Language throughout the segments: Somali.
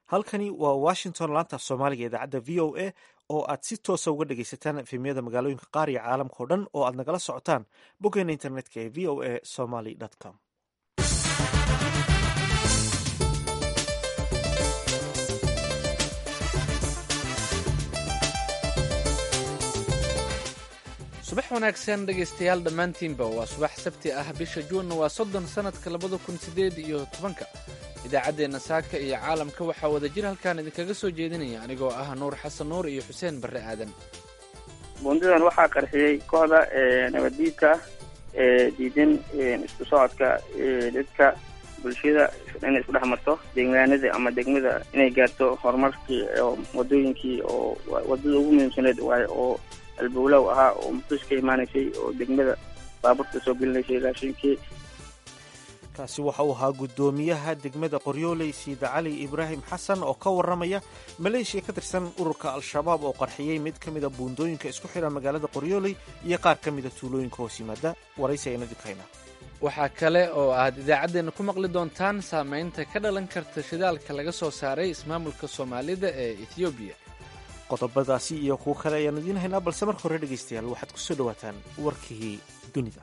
halkani waa washington laanta soomaaliga idaacadda v o a oo aad si toosa uga dhegaysataan efemyada magaalooyinka qaar iyo caalamka o dhan oo aad nagala socotaan boggeena internetka ee v o a somaly com subax wanaagsan dhegaystayaal dhammaantiinba waa subax sabti ah bisha juunna waa soddon sannadka labada kun siddeed iyo tobanka idaacaddeenna saaka iyo caalamka waxaa wada jir halkaan idinkaga soo jeedinaya anigoo ah nuur xasan nuur iyo xuseen barre aadan bundadan waxaa qarxiyey kooxda nabaddiidka ee diidan isku socodka dadka bulshada inay isku dhex marto deegaanada ama degmada inay gaarto horumarkii wadooyinkii oo wadada ugu muhiimsaneed waaye oo albowlow ahaa oo muqdisho ka imaanaysay oo degmada baaburta soo gelinaysay raashinkii kaasi waxa uu ahaa guddoomiyaha degmada qoryooley siida cali ibraahim xasan oo ka warramaya maleeshiya ka tirsan ururka al-shabaab oo qarxiyey mid ka mida buundooyinka isku xidha magaalada qoryooley iyo qaar ka mida tuulooyinka hoos yimaada waraysi ayna dibkaynaa waxaa kale oo aad idaacaddeenna ku maqli doontaan saamaynta ka dhalan karta shidaalka laga soo saaray ismaamulka soomaalida ee ethoobiya qodobadaasi iyo kuwo kale ayaan idiin haynaa balse marka hore dhegaystayaal waxaad ku soo dhowaataan warkii dunida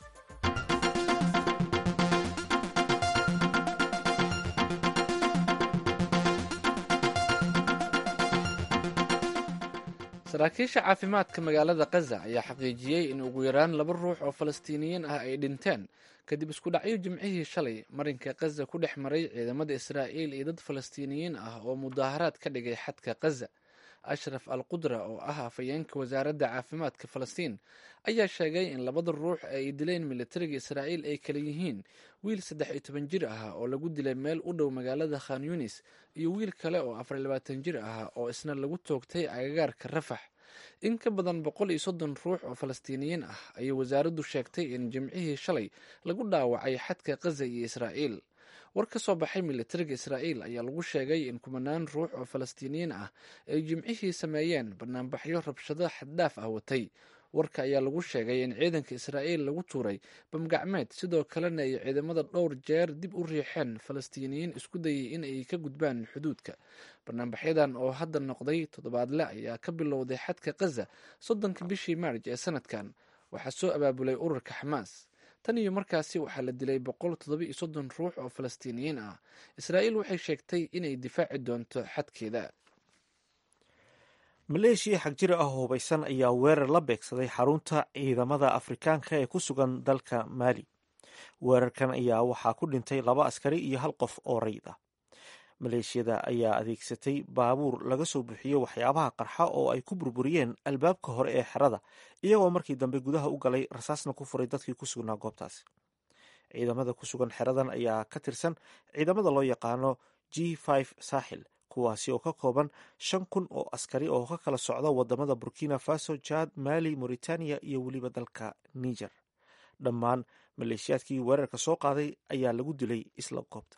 saraakiisha caafimaadka magaalada kaza ayaa xaqiijiyey in ugu yaraan laba ruux oo falastiiniyiin ah ay dhinteen kadib isku dhacyo jimcihii shalay marinka kaza ku dhex maray ciidamada israa'iil iyo dad falastiiniyiin ah oo mudaaharaad ka dhigay xadka kaza ashraf al qudra oo ah afhayeenka wasaaradda caafimaadka falastiin ayaa sheegay in labada ruux ay dileen militariga israa'iil ay kala yihiin wiil saddex iyo toban jir ah oo lagu dilay meel u dhow magaalada khan yunis iyo wiil kale oo afar iyo labaatan jir ah oo isna lagu toogtay agagaarka rafax in ka badan boqol iyo soddon ruux oo falastiiniyiin ah ayay wasaaraddu sheegtay in jimcihii shalay lagu dhaawacay xadka kaza iyo israa'iil war ka soo baxay militariga israa'iil ayaa lagu sheegay in kumanaan ruux oo falastiiniyiin ah ay jimcihii sameeyeen banaanbaxyo rabshado xaddhaaf ah watay warka ayaa lagu sheegay in ciidanka israa'iil lagu tuuray bamgacmeed sidoo kalena ay ciidamada dhowr jeer dib u riixeen falastiiniyiin isku dayay in ay ka gudbaan xuduudka banaanbaxyadan oo hadda noqday toddobaadle ayaa ka bilowday xadka kaza soddonka bishii maarj ee sanadkan waxaa soo abaabulay ururka xamaas tan iyo markaasi waxaa la dilay boqol toddoba iyo soddon ruux oo falastiiniyiin ah israa'iil waxay sheegtay inay difaaci doonto xadkeeda maleeshiya xagjira ah oo hubaysan ayaa weerar la beegsaday xarunta ciidamada afrikaanka ee ku sugan dalka maali weerarkan ayaa waxaa ku dhintay laba askari iyo hal qof oo rayid ah maleeshiyada ayaa adeegsatay baabuur laga soo buuxiyo waxyaabaha qarxa oo ay ku burburiyeen albaabka hore ee xerada iyagoo markii dambe gudaha u galay rasaasna ku furay dadkii ku sugnaa goobtaasi ciidamada ku sugan xeradan ayaa ka tirsan ciidamada loo yaqaano g saaxil kuwaasi oo ka kooban shan kun oo askari oo ka kala socda wadamada burkina faso jad mali mauritania iyo weliba dalka niger dhammaan maleeshiyaadkii weerarka soo qaaday ayaa lagu dilay isla goobta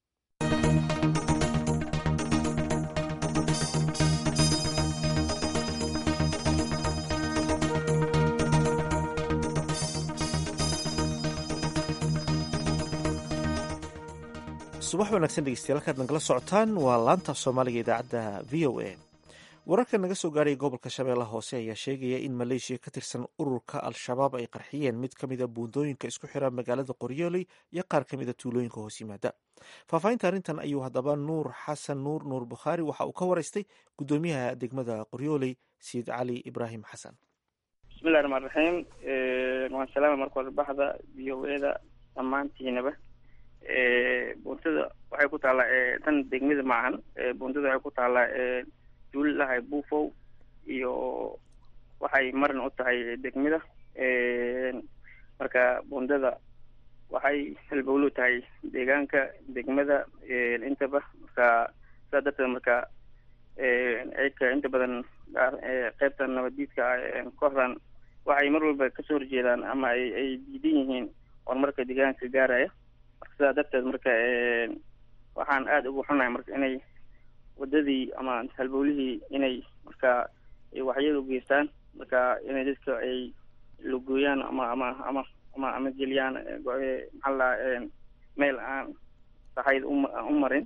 subax wanaagsan dhegeystayaal halkaad nagala socotaan waa laanta soomaaliga idaacadda v o a wararka naga soo gaaraya gobolka shabeellaha hoose ayaa sheegaya in maleeshiya ka tirsan ururka al-shabaab ay qarxiyeen mid ka mida buundooyinka isku xira magaalada qoryooley iyo qaar ka mida tuulooyinka hoos yimaada faahfaahinta arrintan ayuu haddaba nuur xasan nuur nuur bukhaari waxa uu ka waraystay guddoomiyaha degmada qoryooley sayid cali ibraahim xasan bismillahi raxmaan raxiim waan salaama marka hore baxda v o eda dhammaantiinaba buuntada waxay ku taallaa tan degmada maahan buuntada waxay ku taallaa duulilahay buufow iyo waxay marin u tahay degmada marka buundada waxay halbowlu tahay deegaanka degmada intaba marka sidaa darteed marka ayka inta badan qeybta nabadiidka ah kooxdan waxay mar walba kasoo horjeedaan ama ay ay diidan yihiin horumarka deegaanka gaaraya marka sidaa darteed marka waxaan aada ugu xunahay marka inay wadadii ama halbowlihii inay marka waxyada u geystaan marka inay dadka ay lugooyaan ama ama ama ama ama geliyaan maxaa la meel aan saxayd u marin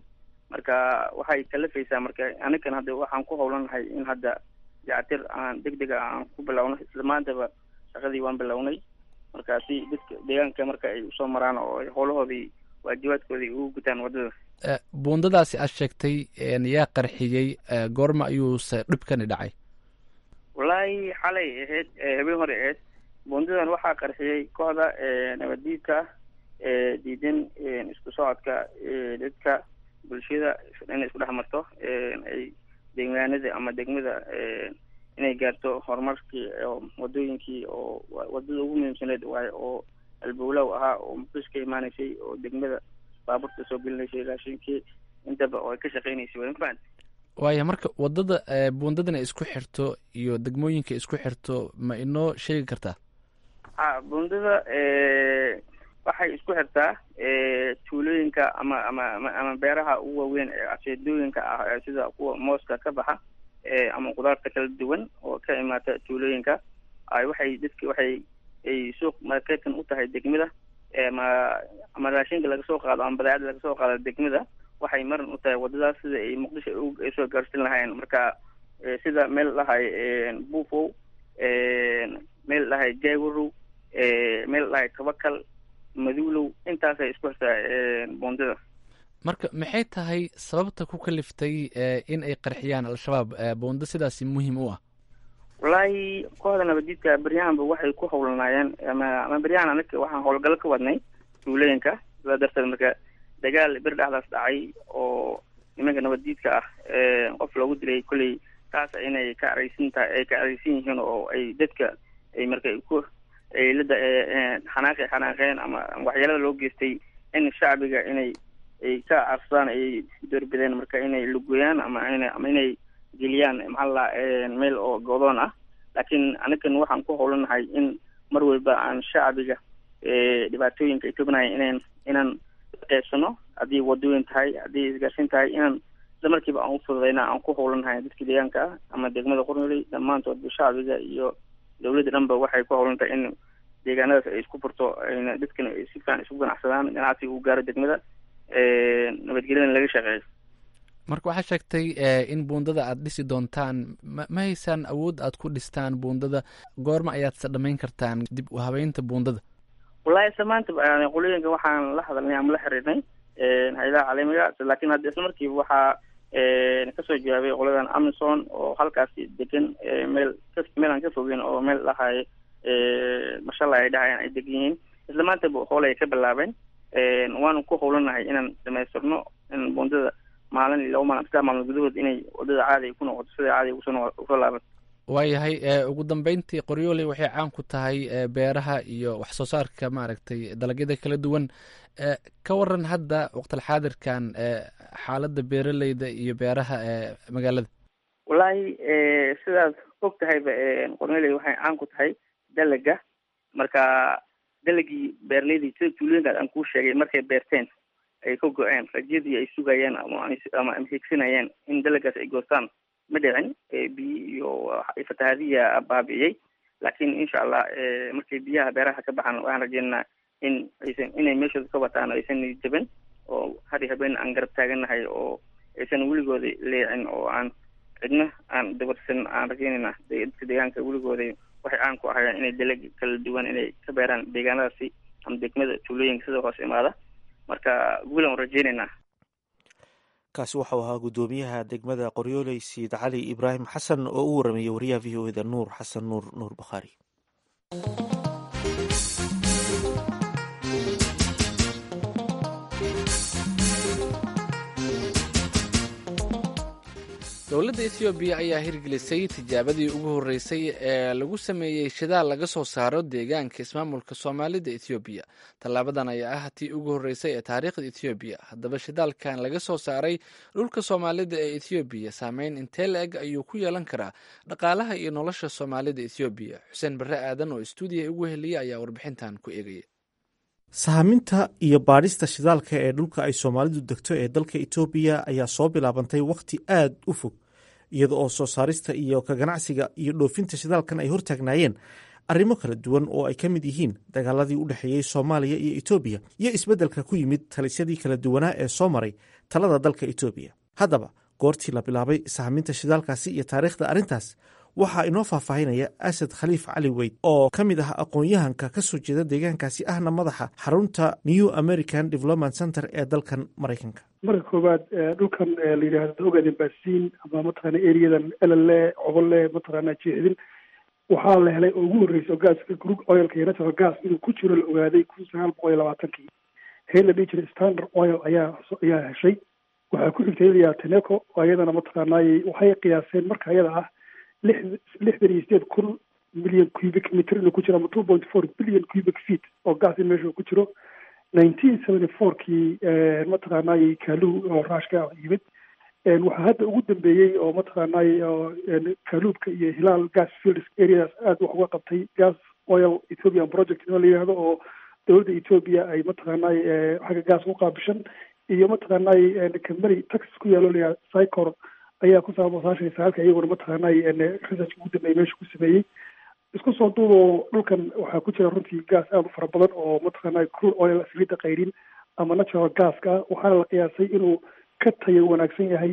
marka waxay kalafaysaa marka anigan hadda waxaan ku howlanahay in hadda dayactir aan deg dega aan ku bilowno isla maantaba shaqadii waan bilownay marka si dadka deegaanka marka ay usoo maraan oo ay howlahoodii waajibaadkoodii ugu gutaan waddada buundadaasi aad sheegtay yaa qarxiyey goorma ayuuse dhibkani dhacay wallaahi xalay ahayd habeen hore ahayd buundadan waxaa qarxiyey kooxda nabaddiidka diidan isku socodka dadka bulshada inay isku dhex marto ay deegaanada ama degmada inay gaarto horumarkii wadooyinkii oo wadada ugu muhiimsaneed waayo oo albowlow ahaa oo muqdisho ka imaaneysay oo degmada baaburta soo gelinaysay raashinkii intaba oo ay ka shaqeynaysay waa mafahant waaya marka wadada buundadan ay isku xirto iyo degmooyinka isku xirto ma inoo sheegi kartaa ha buundada waxay isku xirtaa tuulooyinka ama ama ama beeraha ugu waaweyn ee aseedooyinka ah sida kuwa mooska ka baxa ama qudaarta kala duwan oo ka imaata tuulooyinka ay waxay dadki waxay ay suuq marketan u tahay degmada ama ama raashinka laga soo qaado ama badeecada laga soo qaado degmada waxay maran u tahay wadadaas sida ay muqdisho ay soo gaarsin lahayn marka sida meel dhahay buufow meel dhahay jaywarow meel dhahay tabakal maduulow intaasay isku xirtaa buundada marka maxay tahay sababta ku kaliftay in ay qarxiyaan al-shabaab buundo sidaasi muhiim u ah wallaahi kooxda nabadiidka beryahanba waxay ku howlanaayeen ama ama beryahan anaka waxaan howlgalo ka wadnay tuulooyinka sidaa darteed marka dagaal bir dhexdaas dhacay oo nimanka nabaddiidka ah qof loogu dilay kolley taas inay ka areysan tahay ay ka areysan yihiin oo ay dadka ay marka ku ay lada xanaaqi xanaaqeen ama waxyeelada loo geystay in shacbiga inay ay ka carsadaan ay doorbideen marka inay lugoyaan ama ina ama inay geliyaan maxaa la meel oo godoon ah laakiin anagan waxaan ku howlanahay in mar walba aan shacbiga dhibaatooyinka ay tognahay inaan inaan qeybsano haddii wadooyin tahay haddii isgaarsin tahay inaan isla markiiba aan ufududayna aan ku howlanahay dadka deegaanka ah ama degmada qornoley dhammaantoodba shacbiga iyo dawladda dhanba waxay ku howlan tahay in deegaanadaas ay isku furto ayna dadkana si fiican isku ganacsadaan ganacsiga uu gaaro degmada nabadgelyadana laga shaqeeyo marka waxaa sheegtay in buundada aada dhisi doontaan ma ma haysaan awood aad ku dhistaan buundada goorma ayaad se dhamayn kartaan dib u habeynta buundada wallahi isla maanta qolooyinka waxaan la hadalnay ama la xiriirnay hay-adaha caalamiga laakiin hadda isla markiiba waxaa kasoo jawaabay qoladan amison oo halkaasi degan meel meel aan ka fogeyn oo meel dhahay mashala ay dhahayaan ay degan yihiin isla maantaba hool ay ka bilaabeen waanu ku howlanahay inaan dhamaystirno in buundada maalin iyo laba maalin saddex maalmood gudahood inay wadada caadi ku noqoto sida caadi usoo usoo laabato waayahay ugu dambeyntii qoryooley waxay caan ku tahay beeraha iyo wax soo saarka maaragtay dalagyada kala duwan ka waran hadda waqtilxaadirkan xaaladda beeraleyda iyo beeraha magaalada wallaahi sidaad og tahayba qoryooley waxay caan ku tahay dalaga marka dalagii beeraleydii sida tuulooyinkaas aan kuu sheegay markay beerteen ay ka go-een rajadii ay sugayeen ama higsanayeen in dalagaas ay goostaan ma dhicin biyi iyo fatahaadiya baabi'iyey laakiin insha allah markay biyaha beeraha ka baxaan waxaan rajeynaynaa in aysan inay meeshooda ka wataan aysan jaban oo hari habeen aan garab taagannahay oo aysan weligooda leecin oo aan cidna aan dabarsan aan rajeynaynaa dadka deegaanka weligooda waxay caan ku ahayeen inay dalag kala duwan inay ka beeraan deegaanadaasi ama degmada tuulooyinka sida hoos imaada marka guulan rajeynaynaa kaasi waxau ahaa guddoomiyaha degmada qoryooley siid cali ibraahim xasan oo u warameeyey wariyaha v o eda nuur xasan nuur nuur bakhaari dowladda ethoobiya ayaa hirgelisay tijaabadii ugu horreysay ee lagu sameeyey shidaal laga soo saaro deegaanka ismaamulka soomaalida ethoobiya tallaabadan ayaa ah tii ugu horreysay ee taariikhda ethoobiya haddaba shidaalkan laga soo saaray dhulka soomaalida ee ethoobiya saameyn intee la-eg ayuu ku yeelan karaa dhaqaalaha iyo nolosha soomaalida ethoobiya xuseen barre aadan oo istuudiya ugu heliyay ayaa warbixintan ku eegaya sahaminta iyo baadhista shidaalka ee dhulka ay soomaalidu degto ee dalka etoobiya ayaa soo bilaabantay wakhti aad u fog iyada oo soo saarista iyo ka ganacsiga iyo dhoofinta shidaalkan ay hortaagnaayeen arrimo kala duwan oo ay ka mid yihiin dagaaladii u dhexeeyey soomaaliya iyo etoobiya iyo isbeddelka ku yimid talisyadii kala duwanaa ee soo maray talada dalka etoobiya haddaba goortii la bilaabay sahminta shidaalkaasi iyo taariikhda arrintaas waxaa inoo faahfaahinaya asad khaliif cali weyd oo ka mid ah aqoon-yahanka ka soo jeeda deegaankaasi ahna madaxa xarunta new american development center ee dalkan maraykanka marka koowaad dhulkan la yidhaahdo ogaden baasiin ama mataqaana eriyadan elale cobole mataqaana jeexdin waxaa la helay oo ugu horreysay oo gaaska grug oilka iyo natural gas inuu ku jiro la ogaaday kun sagaal boqol iyo labaatankii hee la dhihi jiray standard oil ayaa ayaa heshay waxaa ku xigtay layaa teneco oo iyadana mataqaanay waxay qiyaaseen marka iyada ah lix lixdan iyo sideed kun milyan cubic meter inuu ku jiro ama two point four billion cubic feet oo gas in meesha ku jiro nineteen seventy four kii mataqaanay kaaluhu oo raashka yimid waxaa hadda ugu dambeeyey oo mataqaanay kaaluubka iyo hilaal gas fields areas aada wax uga qabtay gas oil ethiopian project in la yihahdo oo dowladda ethiopia ay mataqaanay xagga gas u qaabishan iyo mataqaanay company taxas ku yaalo layaa cycor ayaa ku saaba saashan sagaalka iyaguna mataqaanay research ugu dambeeyey meesha ku sameeyey isku soo duuboo dhulkan waxaa ku jira runtii gas aada u fara badan oo mataqaanay crude oil saliidda qayrin ama natural gaska waxaana la qiyaasay inuu ka tayo wanaagsan yahay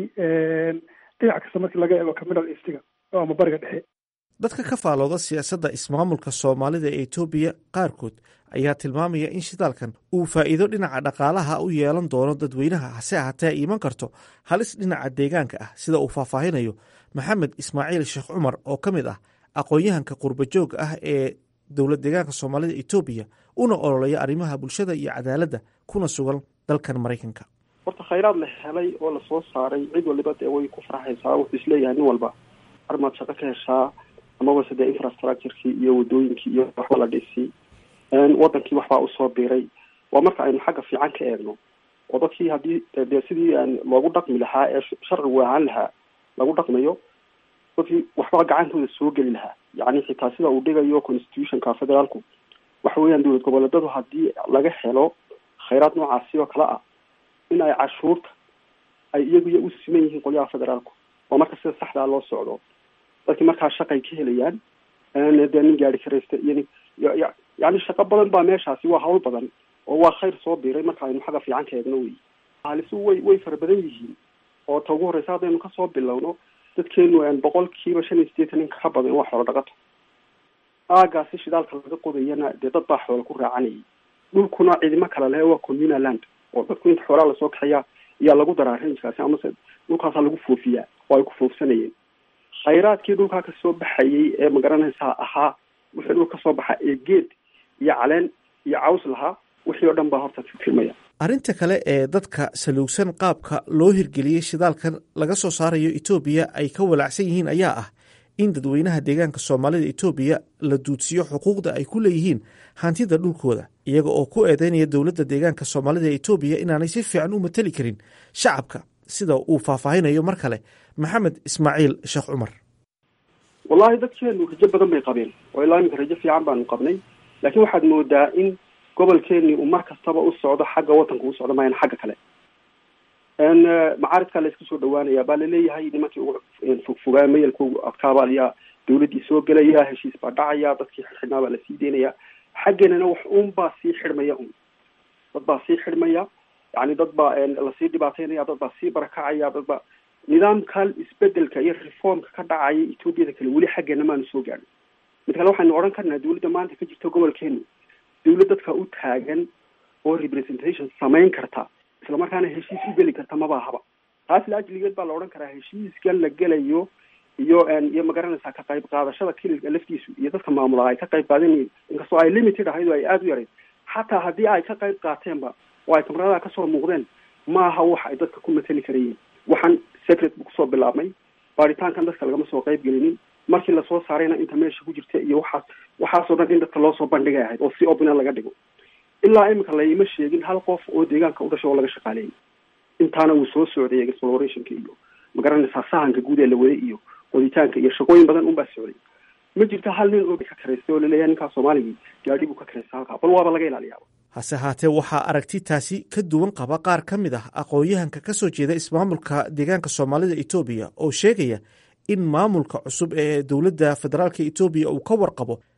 dhinac kasta markii laga eego caminal eastiga ama bariga dhexe dadka ka faalooda siyaasadda ismaamulka soomaalida ee etoobiya qaarkood ayaa tilmaamaya in shidaalkan uu faa'iido dhinaca dhaqaalaha u yeelan doono dadweynaha hase ahaatee ay iman karto halis dhinaca deegaanka ah sida uu faahfaahinayo maxamed ismaaciil sheekh cumar oo ka mid ah aqoon-yahanka qurbajoogga ah ee dowlad deegaanka soomaalida etoobiya una ololeya arrimaha bulshada iyo cadaaladda kuna sugan dalkan maraykanka horta khayraad la helay oo lasoo saaray cid waliba dee way ku farxaysaa wuxuu isleeyahay nin walba armaad shaqo ka heshaa amaba se dee infrastructurekii iyo wadooyinkii iyo waxba la dhisi wadankii waxbaa usoo biiray waa marka aynu xagga fiican ka eegno oo dadkii haddii dee sidii loogu dhaqmi lahaa ee sharcigu ahaan lahaa lagu dhaqmayo dadkii waxba gacantooda soo geli lahaa yacni xitaa sida uu dhigayo constitutionka federaalku waxa weeyaan dowlad goboleedadu haddii laga helo khayraad noocaasi oo kale ah in ay cashuurta ay iyaguya u siman yihiin qolyaha federaalku oo marka sida saxdaa loo socdo dadkii markaa shaqay ka helayaan dee nin gaari karaysta iyo nin yani shaqo badan baa meeshaasi waa hawl badan oo waa khayr soo biiray marka aynu xagga fiican ka eegno wey halisu way way fara badan yihiin oo ta ugu horreysa haddaynu kasoo bilowno dadkeenu boqol kiiba shan iyo sideetan in ka badan waa xoolo dhaqato aagaasi shidaalka laga qodayana dee dad baa xoola ku raacanayay dhulkuna cidimo kale lehe waa communal land oo dadku inta xoolaa lasoo kaxeeya ayaa lagu daraa ranjkaasi amase dhulkaasaa lagu foofiyaa oo ay ku foofsanayeen khayraadkii dhulkaa kasoo baxayay ee magaranaysaa ahaa wixii dhul kasoo baxa ee geed iyo caleen iyo caws lahaa wixii oo dhan baa horta firmaya arrinta kale ee dadka saluugsan qaabka loo hirgeliyey shidaalkan laga soo saarayo etoobiya ay ka walaacsan yihiin ayaa ah in dadweynaha deegaanka soomaalida etoobiya la duudsiyo xuquuqda ay ku leeyihiin hantida dhulkooda iyaga oo ku eedeynaya dowladda deegaanka soomaalida etoobiya inaanay si fiican u mateli karin shacabka sida uu faahfaahinayo mar kale maxamed ismaaciil sheekh cumar wallahi dadkeenu rajo badan bay qabeen oo ilaa iminka rajo fiican baanu qabnay laakiin waxaad moodaa in gobolkeeni uu mar kastaba u socdo xagga wadanka u socdo maayan xagga kale macaaridkaa la isku soo dhawaanaya baa laleeyahay nimankii ugu fogfogaa mayalka ugu adkaaba ayaa dawladdii soo gelaya heshiis baa dhacaya dadkii xidhnaa baa lasii deynaya xaggeenana wax un baa sii xidhmaya un dad baa sii xidhmaya yani dad baa lasii dhibaateynaya dad baa sii barakacaya dad baa nidaamkan isbedelka iyo reformka ka dhacaya etoobiyada kale weli xaggeena maanu soo gaadhin mid kale waxaynu odhan karnaa dawladda maanta ka jirta gobolkeenu dawlad dadka u taagan oo representation samayn karta isla markaana heshiis u geli karta maba ahaba taas la ajligeed baa la odhan karaa heshiiskan la gelayo iyo iyo magaranaysaa ka qayb qaadashada kililka laftiisu iyo dadka maamulaa ay ka qayb qaadanayeen inkastoo ay limited ahayd oo ay aada u yarayd xataa haddii ay ka qayb qaateenba oo ay kamaradaha kasoo muuqdeen maaha wax ay dadka ku matali karayeen waxaan secret bu kusoo bilaabmay baaritaankan dadka lagama soo qayb gelinin markii lasoo saarayna inta meesha ku jirta iyo waxaas waxaasoo dhan in dadka loo soo bandhigay ahayd oo si opina laga dhigo ilaa imika layma sheegin hal qof oo deegaanka u dhasho oo laga shaqaaleeyay intaana wuu soo socday explorationka iyo magaranaysaa sahanka guud ee la waday iyo qoditaanka iyo shaqooyin badan unbaa socday ma jirto hal nin oo ka karaystay oo laleeyahay ninkaa soomaaligii gaadhi buu ka karaystay halkaa bal waaba laga ilaaliyaa hase haatee waxaa aragti taasi ka duwan qaba qaar ka mid ah aqoon-yahanka ka soo jeeda ismaamulka deegaanka soomaalida etoobiya oo sheegaya in maamulka cusub ee dowladda federaalka etoobiya uu ka warqabo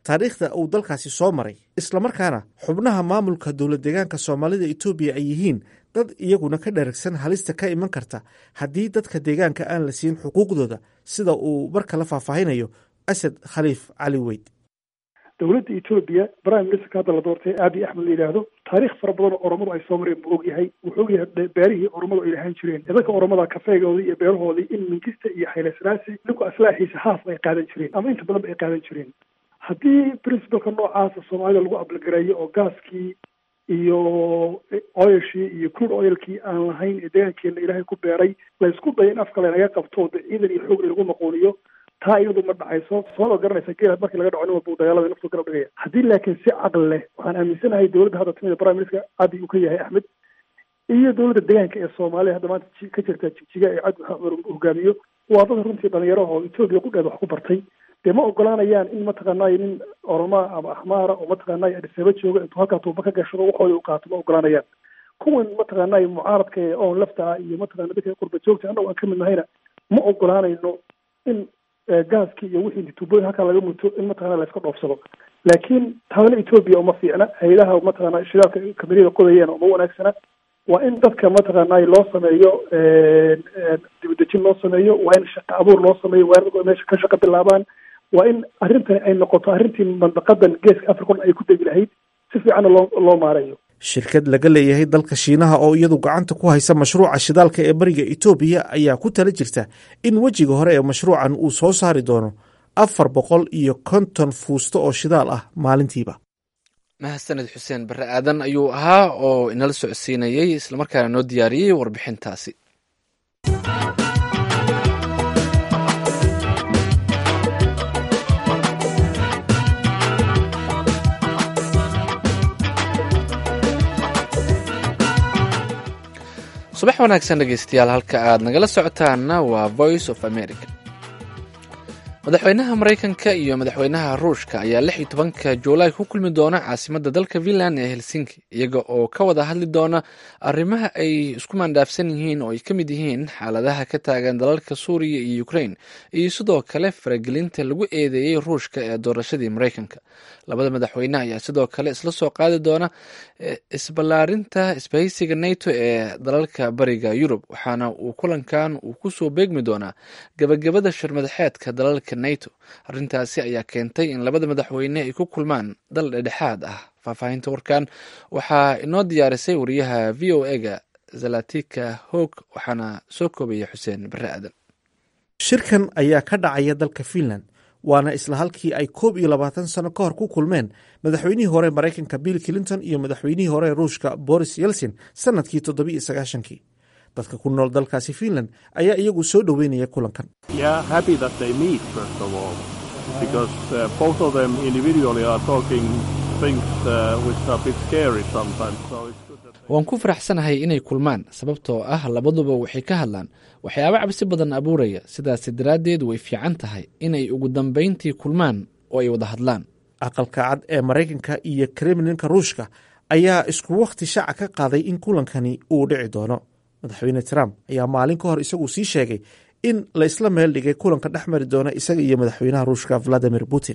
taariikhda uu dalkaasi soo maray islamarkaana xubnaha maamulka dowlad deegaanka soomaalida etoobiya ay yihiin dad iyaguna ka dheragsan halista ka iman karta haddii dadka deegaanka aan la siin xuquuqdooda sida uu marka la faahfaahinayo asad khaliif cali weyd dowladda etoobiya prime ministerka hadda la doortay aabi axmed la yidhaahdo taariikh fara badan oo oromadu ay soo mareen buu ogyahay wuxuu ogyahay beerihii oromadu ay lahaan jireen dadka oromada kafeegoodii iyo beerahoodii in minkista iyo xaylasraasi ninku aslaaxiisa haaf ay qaadan jireen ama inta badan ba ay qaadan jireen haddii principalka noocaasa soomaalida lagu ablagareeyo oo gaaskii iyo oyashii iyo crude oilkii aan lahayn ee deegaankeena ilaahay ku beeray laysku dayo in afka laynaga qabto de ciidan iyo xoog lagu maquuniyo taa iyadu ma dhacayso sooma garanaysa geel markii laga dhaco nin walba dagaalada naftu garab dhigaya haddii laakiin si caqli leh waxaan aaminsanahay dowladda hadda timida prime minister abi uu ka yahay axmed iyo dowladda deegaanka ee soomaaliya hadda maanta ka jirta jigjiga ee cabdi maxamed cumar hogaamiyo waa dad runtii dhalinyaraha oo etoobiya ku dheed wax ku bartay dee ma ogolaanayaan in mataqaanay nin oromaa ama axmaara oo mataqaanay adisaba jooga intuu halkaa tuuba ka gashado waxooda u qaato ma ogolaanayaan kuwan mataqaanay mucaaradka ee oon lafta ah iyo mataqana dadka qurba joogta annago aan ka mid nahayna ma ogolaanayno in gaaskii iyo wixii tuubooyin halkaa laga muto in mataqana la iska dhoofsado laakiin taana etoobiya uma fiicna hay-adaha mataqana shidaalka kameriyada qodayeen uma wanaagsana waa in dadka mataqaanay loo sameeyo dibadejin loo sameeyo waa in shaqa abuur loo sameeyo waa in meesha ka shaqa bilaabaan waa in arrintani ay noqoto arrintii mandaqadan geeska african ay ku degi lahayd si fiicanna loo loo maareeyo shirkad laga leeyahay dalka shiinaha oo iyadu gacanta ku haysa mashruuca shidaalka ee bariga etoobiya ayaa ku tala jirta in wejiga hore ee mashruucan uu soo saari doono afar boqol iyo konton fuusto oo shidaal ah maalintiiba mahadsaned xuseen barre aadan ayuu ahaa oo inala socodsiinayey islamarkaana noo diyaariyey warbixintaasi subax wanaagsan dhegeystayaal halka aad nagala socotaanna waa voice of america madaxweynaha maraykanka iyo madaxweynaha ruushka ayaa lix iyo tobanka juulaay ku kulmi doona caasimadda dalka finland ee helsinki iyaga oo ka wada hadli doona arrimaha ay isku maandhaafsan yihiin oo ay ka mid yihiin xaaladaha ka taagan dalalka suuriya iyo ukrain iyo sidoo kale faragelinta lagu eedeeyey ruushka ee doorashadii maraykanka labada madaxweyne ayaa sidoo kale isla soo qaadi doona isballaarinta isbahaysiga nato ee dalalka bariga yurub waxaana uu kulankan uu kusoo beegmi doonaa gabagabada shirmadaxeedka dalalka nato arrintaasi ayaa keentay in labada madaxweyne ay ku kulmaan dal dhedhexaad ah faahfaahinta warkan waxaa inoo diyaarisay wariyaha v o ega zalatika hoog waxaana soo koobaya xuseen bare aadan shirkan ayaa ka dhacaya dalka finland waana isla halkii ay koob iyo labaatan sano ka hor ku kulmeen madaxweynihii hore maraykanka bill clinton iyo madaxweynihii hore ruushka boris yelson sanadkii toddobiiyo sagaashankii dadka ku nool dalkaasi finland ayaa iyagu soo dhoweynaya kulankan waan ku faraxsanahay inay kulmaan sababtoo ah labaduba waxay ka hadlaan waxyaabo cabsi badan abuuraya sidaasi daraaddeed way fiican tahay inay ugu dambayntii kulmaan oo ay wada hadlaan aqalka cad ee maraykanka iyo kremlinka ruushka ayaa isku wakhti shaaca ka qaaday in kulankani uu dhici doono madaxweyne trump ayaa maalin ka hor isagu sii sheegay in la isla meel dhigay kulanka dhex mari doona isaga iyo madaxweynaha ruushka valadimir putin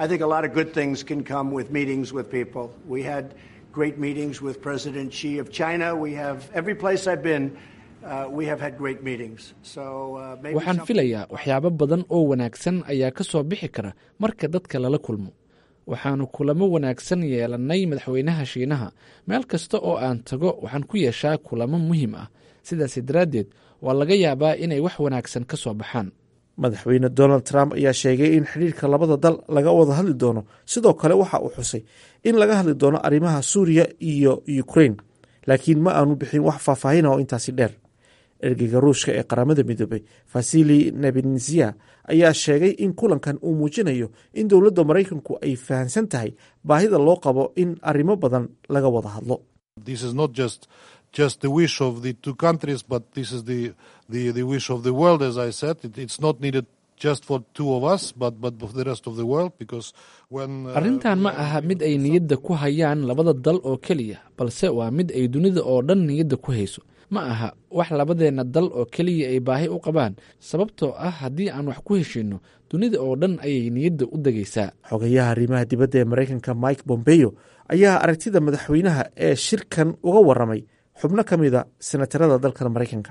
great meetings with President Xi of China. We have every place I've been. Uh, we have had great meetings. So uh, maybe waxaan filayaa waxyaabo badan oo wanaagsan ayaa ka soo bixi kara marka dadka lala kulmo waxaanu kulamo wanaagsan yeelannay madaxweynaha shiinaha meel kasta oo aan tago waxaan ku yeeshaa kulamo muhiim ah sidaasi daraaddeed waa laga yaabaa inay wax wanaagsan ka soo baxaan madaxweyne donald trump ayaa sheegay in xidhiirka labada dal laga wada hadli doono sidoo kale waxa uu xusay in laga hadli doono arrimaha suuriya iyo ukrain laakiin ma aanu bixin wax faahfaahina oo intaasi dheer ergeyga ruushka ee qaramada midoobay vasili nebenzia ayaa sheegay in kulankan uu muujinayo in dowladda maraykanku ay fahamsan tahay baahida loo qabo in arrimo badan laga wada hadlo just the wish of the two countries, but this is the, the, the wish of the world, as I said. It, it's not needed just for two of us, but, but for the rest of the world, because when... Uh, arrintan ma aha mid ay niyadda ku hayaan labada dal oo keliya balse waa mid ay dunida oo dhan niyadda ku hayso ma aha wax labadeenna dal oo keliya ay baahi u qabaan sababtoo ah haddii aan wax ku heshiinno dunida oo dhan ayay niyadda u degaysaa xogayaha arrimaha dibadda ee maraykanka mike bombeyo ayaa aragtida madaxweynaha ee shirkan uga waramay xubno ka mida senatarada dalkan maraykanka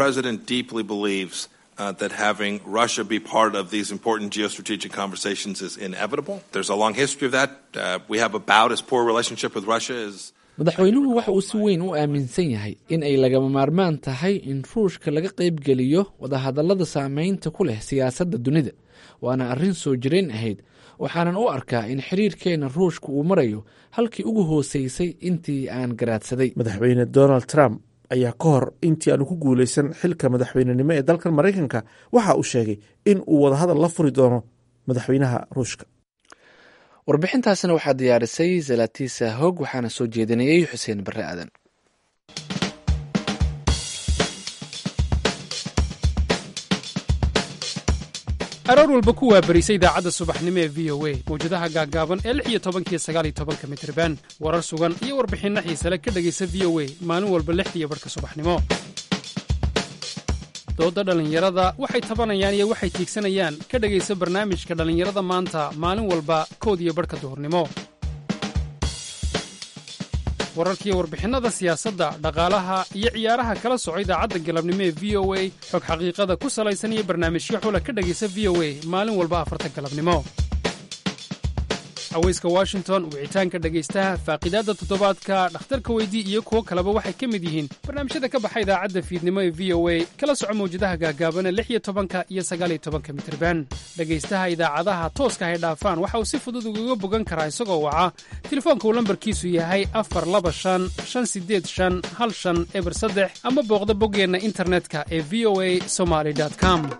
Uh, that having Russia be part of these important geostrategic conversations is inevitable. There's a long history of that. Uh, we have about as poor a relationship with Russia as. madaxweynuhu waxa uu si weyn u aaminsan yahay in ay lagama maarmaan tahay in ruushka laga qaybgeliyo wadahadallada saameynta ku leh siyaasadda dunida waana arrin soo jireen ahayd waxaanan u arkaa in xiriirkeenna ruushka uu marayo halkii ugu hooseysay intii aan garaadsaday madaxweyne donald trump ayaa ka hor intii aanu ku guuleysan xilka madaxweynenimo ee dalkan maraykanka waxa uu sheegay in uu wadahadal la furi doono madaxweynaha ruushka warbixintaasna waxaa diyaarisay zalatiisa hog waxaana soo jeedinayey xuseen barre aadan aroor walba ku waabarisa idaacadda subaxnimo ee v o a mawjadaha gaaggaaban ee lix iyo tobankiyo sagaal iyo tobanka mitriban warar sugan iyo warbixinno xiisale ka dhegaysa v o a maalin walba lixdiiyo barhka subaxnimo doodda dhallinyarada waxay tabanayaan iyo waxay tiigsanayaan ka dhegaysa barnaamijka dhallinyarada maanta maalin walba kood iyo barhka duhurnimo wararkiiyo warbixinnada siyaasadda dhaqaalaha iyo ciyaaraha kala soco idaacadda galabnimo ee v o a xog xaqiiqada ku salaysan iyo barnaamijyo xula ka dhegaysa v o a maalin walba afarta galabnimo haweyska washington wicitaanka dhegaystaha faaqidaadda toddobaadka dhakhtarka weydii iyo kuwo kaleba waxay ka mid yihiin barnaamijyada ka baxa idaacadda fiidnimo ee v o a kala soco mawjadaha gaagaabana lix iyo tobanka iyo sagaaliyo tobanka mitirban dhegaystaha idaacadaha tooska hay dhaafaan waxa uu si fudud ugaga bogan karaa isagoo waca telefoonka uu lambarkiisu yahay afar laba shan shan sideed shan hal shan eber saddex ama booqda boggeenna internetka ee v o a somaly com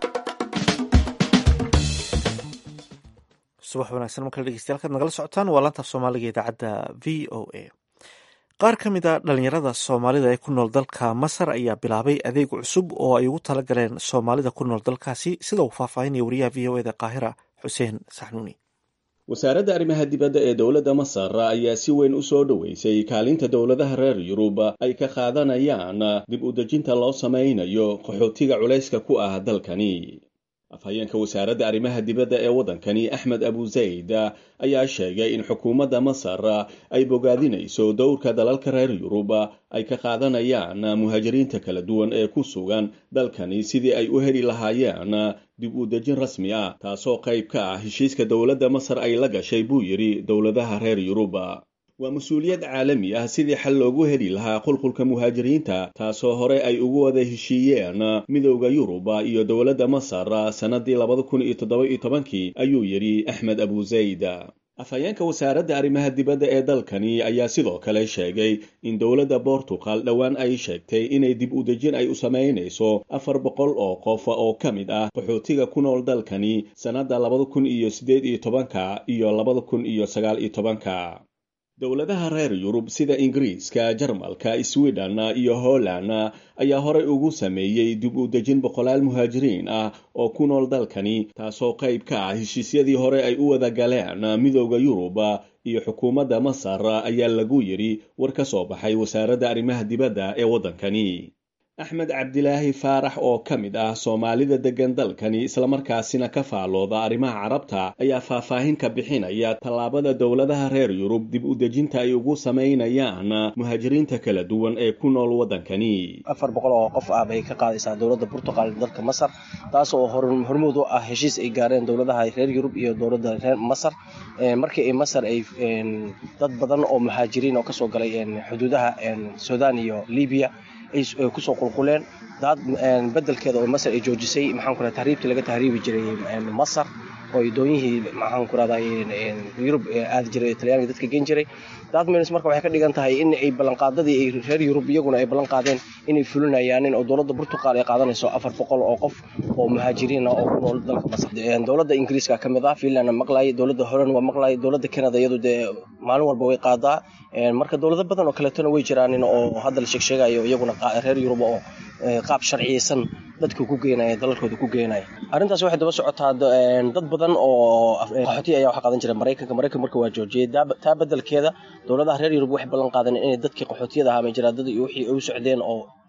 subax wanaagsan markale dhegeystayaal kaad nagala socotaan waa laantaaf soomaaliga idaacadda v o a qaar ka mid a dhalinyarada soomaalida ee ku nool dalka masar ayaa bilaabay adeeg cusub oo ay ugu tala galeen soomaalida ku nool dalkaasi sida uu faahfaahinaya wariyaha v o eda qaahira xuseen saxnuuni wasaaradda arrimaha dibadda ee dowladda masar ayaa si weyn u soo dhoweysay kaalinta dowladaha reer yurub ay ka qaadanayaan dib u dejinta loo samaynayo qaxootiga culayska ku ah dalkani afhayeenka wasaaradda arrimaha dibadda ee waddankani axmed abu zayd ayaa sheegay in xukuumadda masar ay bogaadinayso dowrka dalalka reer yurub ay ka qaadanayaan muhaajiriinta kala duwan ee ku sugan dalkani sidii ay u heli lahaayeen dib u dejin rasmi ah taasoo qayb ka ah heshiiska dowladda masar ay la gashay buu yidhi dowladaha reer yurub waa mas-uuliyad caalami ah sidii xal loogu heli lahaa qulqulka muhaajiriinta taasoo hore ay ugu wada heshiiyeen midowda yuruba iyo dowladda masar sannadii labada kun iyo toddoba iyo tobankii ayuu yidhi axmed abu zayd afhayeenka wasaaradda arrimaha dibadda ee dalkani ayaa sidoo kale sheegay in dowladda bortugal dhowaan ay sheegtay inay dib u dejin ay u samaynayso afar boqol oo qof oo ka mid ah qaxootiga ku nool dalkani sannadda labada kun iyo siddeed iyo tobanka iyo labada kun iyo sagaal iyo tobanka dowladaha reer yurub sida ingiriiska jarmalka sweden iyo holland ayaa horey ugu sameeyey dib u dejin boqolaal muhaajiriin ah oo ku nool dalkani taasoo qayb ka ah heshiisyadii hore ay u wada galeen midowda yurub iyo xukuumadda masar ayaa lagu yidhi war ka soo baxay wasaaradda arrimaha dibadda ee waddankani axmed cabdilaahi faarax oo ka mid ah soomaalida deggan dalkani islamarkaasina ka faalooda arrimaha carabta ayaa faahfaahin ka bixinaya tallaabada dowladaha reer yurub dib u dejinta ay ugu samaynayaan muhaajiriinta kala duwan ee ku nool waddankani afar boqol oo qof ah bay ka qaadaysaa dowladda burtuqal dalka masar taas oo hormuud u ah heshiis ay gaareen dowladaha reer yurub iyo dowladda reer masar markii ay masar ay dad badan oo muhaajiriin oo kasoo galay xuduudaha sudan iyo libiya ay kusoo qulquleen daad bedelkeeda oo masar ay joojisay maxaan ku tahriibtii laga tahriibi jiray masar oo doonyihii maxaan ku rahday yurub aadi jiray talyaaniga dadka gen jiray daad mins marka waxay ka dhigan tahay in ay ballanqaadadii ay reer yurub iyaguna ay ballan qaadeen inay fulinayaanin oo dowladda burtuqal ay qaadanayso afar boqol oo qof oo muhaajiriin ah oo ku nool dalka masar dowladda ingiriiska ka mid ah finland maqlay dowladda holand waa maqlay dowladda canada iyadu dee maalin walba way qaadaa marka dowlado badan oo kaleetona way jiraanin oo hadda la sheegsheegayo iyaguna reer yurub oo qaab sharciyeysan dadka ku geenaya dalalkooda ku geenaya arrintaas waxay daba socotaa dad badan oo qaxooti ayaa waxa qaadan jira maraykanka maraykanka marka waa joojiyey taa bedelkeeda dowladaha reer yurub waxay ballan qaadeen inay dadkii qaxootiyada ahaa may jiraan dad wixii ay u socdeen oo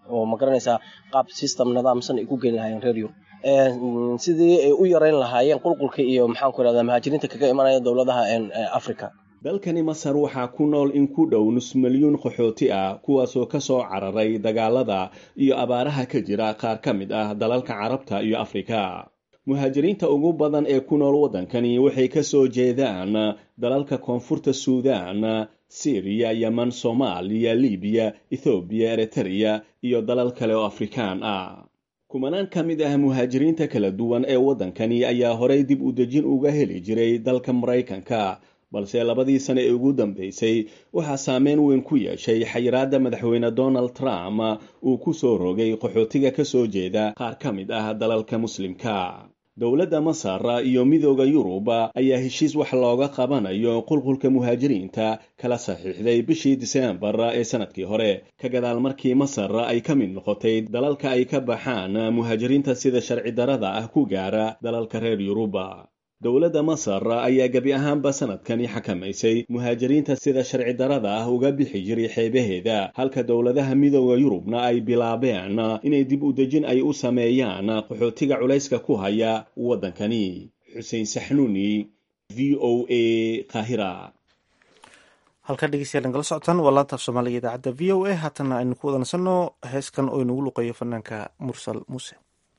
oo ma garanaysaa qaab system nidaamsan ay ku geeni lahaayeen reer yurub sidii ay u yareyn lahaayeen qulqulka iyo maxaan ku irahdaa muhaajiriinta kaga imanaya dowladaha africa dalkani masar waxaa ku nool in ku dhow nus milyuun qaxooti ah kuwaasoo ka soo cararay dagaalada iyo abaaraha ka jira qaar ka mid ah dalalka carabta iyo afrika muhaajiriinta ugu badan ee ku nool waddankani waxay ka soo jeedaan dalalka koonfurta suudaan siriya yeman soomaaliya libiya ethoobiya eritreya iyo dalal kale oo afrikaan ah kumanaan ka mid ah muhaajiriinta kala duwan ee waddankani ayaa horay dib u dejin uga heli jiray dalka maraykanka balse labadii sane ee ugu dambeysay waxaa saameyn weyn ku yeeshay xayiraadda madaxweyne donald trump uu ku soo rogay qaxootiga ka soo jeeda qaar ka mid ah dalalka muslimka dowladda masar iyo midooda yurub ayaa heshiis wax looga qabanayo qulqulka muhaajiriinta kala saxiixday bishii diseembar ee sanadkii hore ka gadaal markii masar ay ka mid noqotay dalalka ay ka baxaan muhaajiriinta sida sharci darada ah ku gaara dalalka reer yurub dowladda masar ayaa gebi ahaanba sanadkani xakamaysay muhaajiriinta sida sharci darada ah uga bixi jiray xeebaheeda halka dowladaha midooda yurubna ay bilaabeen inay dib u dejin ay u sameeyaan qaxootiga culayska ku haya waddankani xuseen saxnuuni v o a kahira halkaa dhegeystayaal nagala socotaan waa laanta af soomaaliga idaacadda v o a haatana aynu ku wadanasanno heeskan oo inagu luqeeyo fanaanka mursal muuse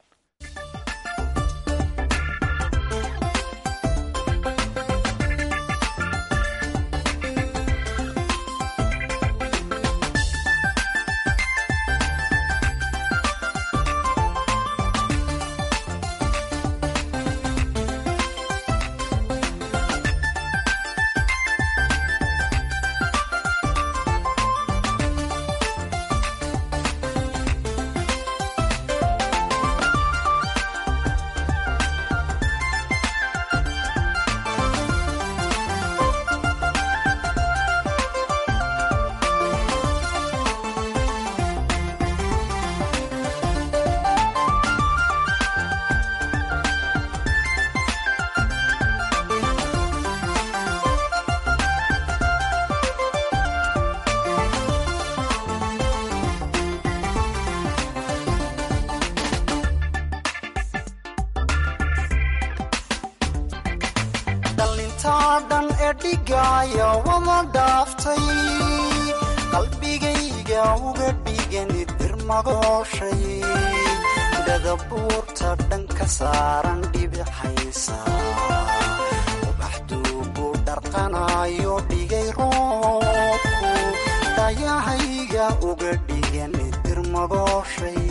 dhan ee dhigaya wada dhaaftay qalbigayga uga dhigani dirmagooshay dhadabuurta dhan ka saaran dhibixaysa ubaxduugu dharqanayo dhigay roobku dhayahayga uga dhigani dirmagooshay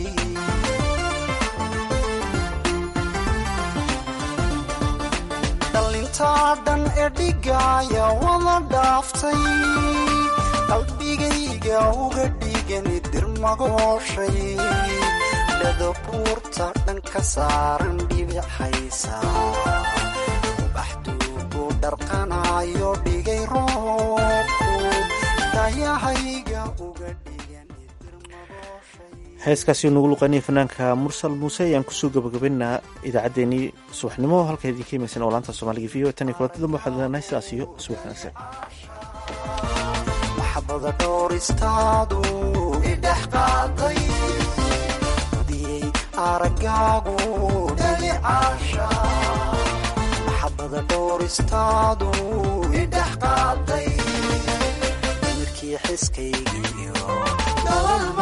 dhalintaa dhan ee dhigaya wada dhaaftay qalbigayga uga dhigani dirmagooshay dhadabuurta dhan ka saaran dhibixaysa ubaxduugu dharqanayo dhigay roobku dhayahayga uga heeskaasi nagu luqeynaya fanaanka mursal muuse ayaan kusoo gabagabaynaa idaacaddeenii subaxnimo halka idinka imaysan oo laanta soomaaliga v o tan iyo kulanti dambe waxaad leenahay sidaas iyo subax wanaagsan maxabada dhooristaadu idhex qaaday diyey aragaagu dhalicaasha maxabada dhooristaadu idhex qaaday mirkii xiskaygiyo